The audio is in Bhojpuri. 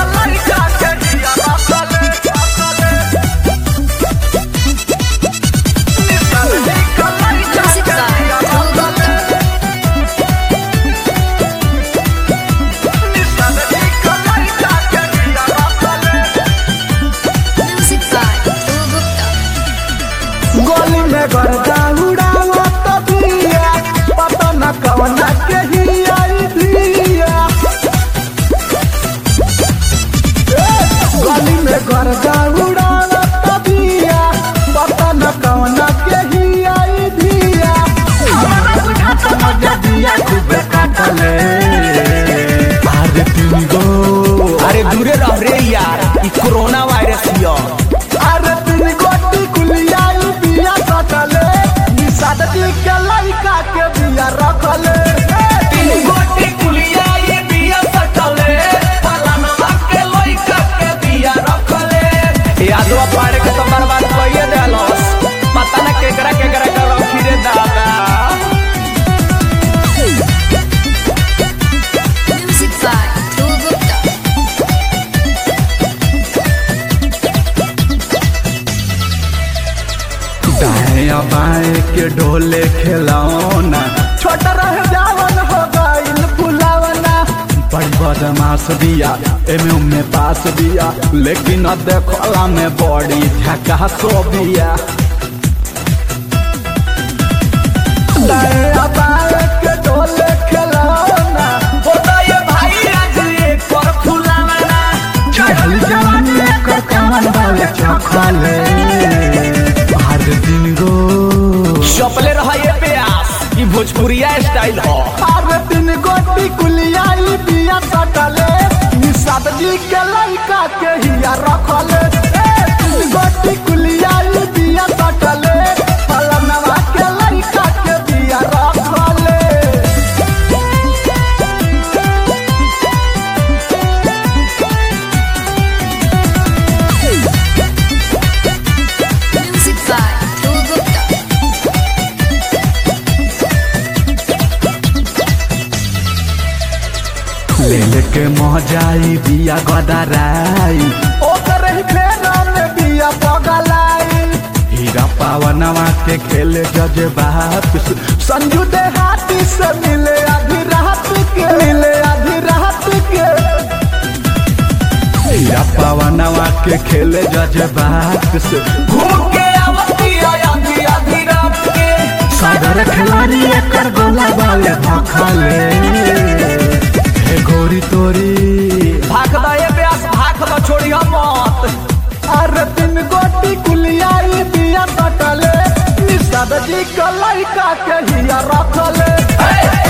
Music by Tolga. Music by Tolga. गोली में गर्दा उड़ावा तबिया पता न कवना के ही आई धिया गोली में गर्दा उड़ावा तबिया पता न कवना के ही आई धिया हमारा बुझाता मजा दिया खूबे काटले अरे तुम गो अरे दूरे रह रे यार ई कोरोना वायरस हियो अरे तीन गोटी कुलियाई बिया सटले निषाद जी के लड़का के बिया रखले तीन गोटी कुलिया ये बिया सटले फलानवा के लइका के बिया रखले यादवा पाड़े के तो बर्बाद कइए देलस पता न केकरा केकरा के रखी रे दादा Music by Tolga. दाएं बाएं के ढोले खिलौना छोटा रह जावन हो गइल फुलावना बड़ी बदमाश दिया एमे उमे पास दिया लेकिन अब देखला में बड़ी झकास बिया दाएं बाएं के ढोले खिलौना होता ये भाई आज एक पर फुलावना चढ़ल जवानी कर कमल वाले चखले हर दिन गो चपले रहा ये प्यास ई भोजपुरिया स्टाइल हो हर दिन गोटी कुलियाई बिया सटले निषाद जी के लड़का के हिया रखले ए, तीन गोटी कुलियाई बिया सटले फलनवा के लड़का के बिया रखले Music by Tolga. ले लेके मोजाई बिया गदराई ओकर ही फेरा में बिया पगलाई हीरा पावनवा के खेले जज बाप संजू दे हाथी से मिले आधी रात के मिले आधी रात के हीरा पावनवा के खेले जज बाप से घूम के आवती आधी आधी रात के सागर खिलाड़ी एकर गोला वाले भखले हे गोरी तोरी भाग द ये प्यास भाग द छोड़ी हम मत अरे तीन गोटी कुलियाई बिया सटले निषाद जी के लड़का के हिया रखले हे